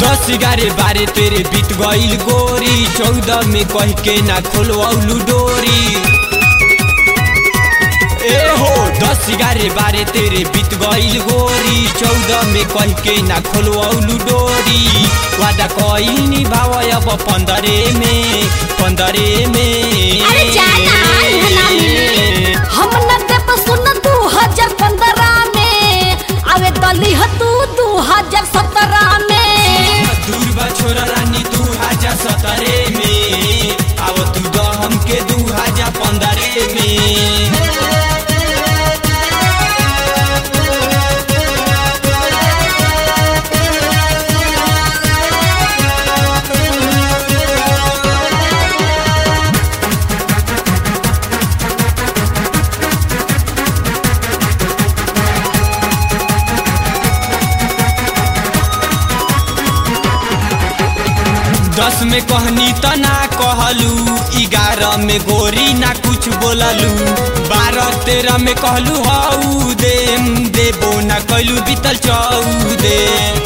दस ग्यारह बारह तेरे बीत गईल गोरी चौदह में कह के ना खोलवलू डोरी ए हो दस ग्यारह बारह तेरे बीत गईल गोरी चौदह में कह के ना खोलवलू डोरी वादा कईल निभाव अब पंद्रह में पंद्रह में अरे जाना, इहाँ ना मिली। हम न देब सुन दू हजार पंद्रह में आवे दली ह तू दू हजार सत्रह में दूर बा छोरा रानी दू हजार सत्रह में अब तू द हमके दू हजार पंद्रह में दस में कहनी त ना कहलू ग्यारह में गोरी ना कुछ बोललू बारह तेरह में कहलू हऊ दे देबो ना कैलू बीतल चौदे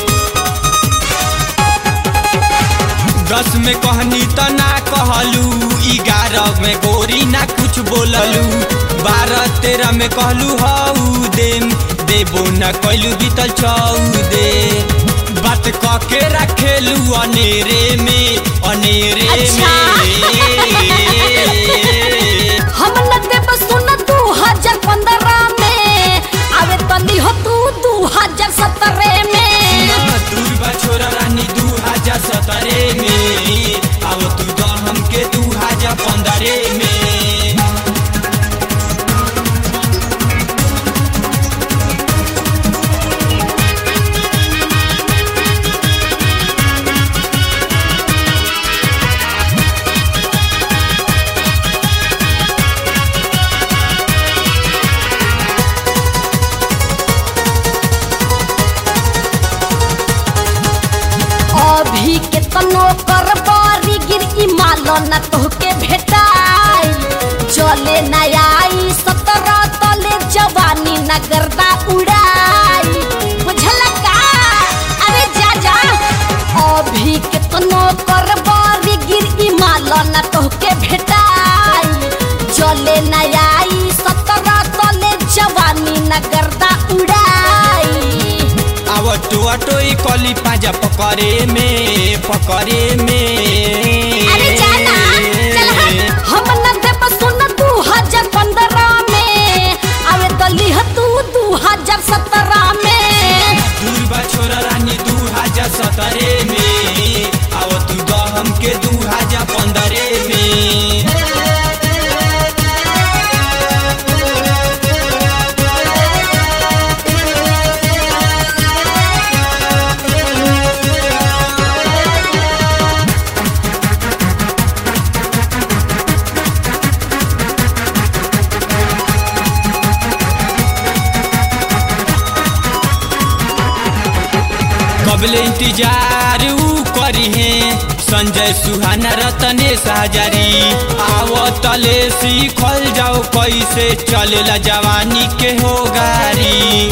दस में कहनी त ना कहलू ग्यारह में गोरी ना कुछ बोललू बारह तेरह में कहलू हऊ दे देबो ना कैलू बीतल चौदे बात क के रखेलू अनेरे में अनेरे अच्छा। में हम न देब सुन दू हजार पंद्रह में आवे दली ह तू दू हजार सत्रह में दूर बा छोरा रानी दू हजार सत्रह में अब तू द हमके दू हजार पंद्रह में अभी के तनो कर बारी गिर ई मालो न तोहके भेटाई चले न आई सत्रह तले जवानी न गर्दा उड़ाई बुझल का अरे जा जा अभी के तनो कर बारी गिर ई मालो न तोहके भेटाई चले न आई सत्रह तले जवानी न गर्दा उड़ाई अब टोआ टोई कली पाजा पकड़े में पकड़े में अरे जाना चल हट हम न देब सुन दू हजार पंद्रह में आवे दली ह तू दू हजार सत्रह में दूर बा छोरा रानी दू हजार सत्रह में अब तू द हमके दू हजार पंद्रह में कबले इंतजार ऊ करी है संजय सुहाना रतनेश हजारी आवतले सीखल जाओ कैसे चलेला जवानी के हो गारी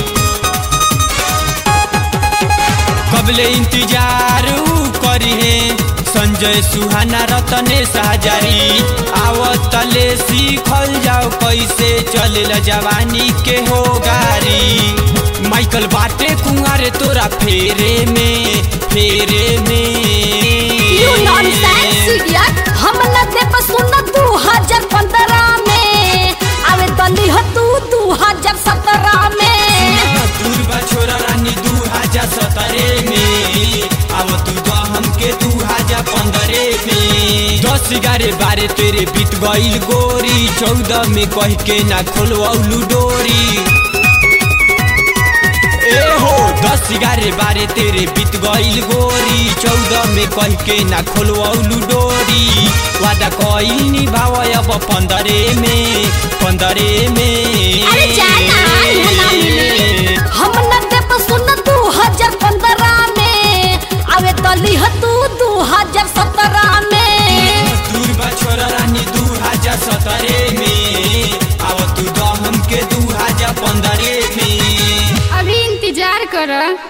कबले इंतजार ऊ करी है संजय सुहाना रतनेश हजारी आवतले सीखल जाओ कैसे चलेला जवानी के हो गारी माइकल बाटे कुंवारे तोरा फेरे में फेरे यू नॉनसेंस में इडियट हम न देब सुन दू हजार पंद्रह में आवे दली ह तू दू हजार सत्रह में दूर बा छोरा रानी दू हजार सत्रह में अब तू द हमके दू हजार पंद्रह में दस ग्यारह बारह तेरे बीत गईल गोरी चौदह में कह के ना खोलवलू डोरी ए हो दस ग्यारह बारह तेरे बीत गईल गोरी चौदह में कह के ना खोलवलू डोरी वादा कईल निभाव अब पंद्रह में पंद्रह में अरे जाना इहाँ ना मिली। हम न देब सुन दू हजार पंद्रह में आवे दली ह तू दू हजार सत्रह में दूर बा छोरा रानी दू हजार सत्रह